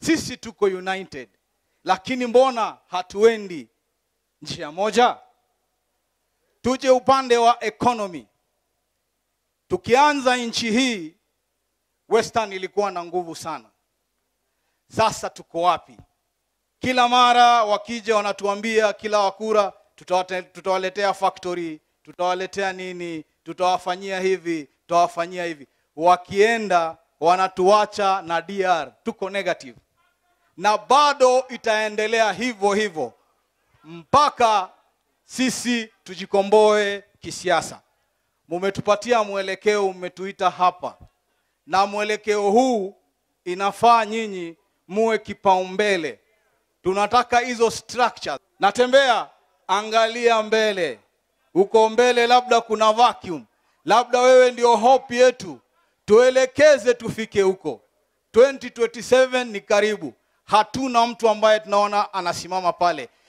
sisi tuko united lakini mbona hatuendi njia moja tuje upande wa economy tukianza nchi hii western ilikuwa na nguvu sana sasa tuko wapi kila mara wakija wanatuambia kila wakura tutawate- tutawaletea factory tutawaletea nini tutawafanyia hivi tutawafanyia hivi wakienda wanatuacha na dr tuko negative na bado itaendelea hivyo hivyo mpaka sisi tujikomboe kisiasa mumetupatia mwelekeo mmetuita hapa na mwelekeo huu inafaa nyinyi muwe kipaumbele tunataka hizo structures natembea angalia mbele uko mbele labda kuna vacuum labda wewe ndio hope yetu tuelekeze tufike huko 2027 ni karibu hatuna mtu ambaye tunaona anasimama pale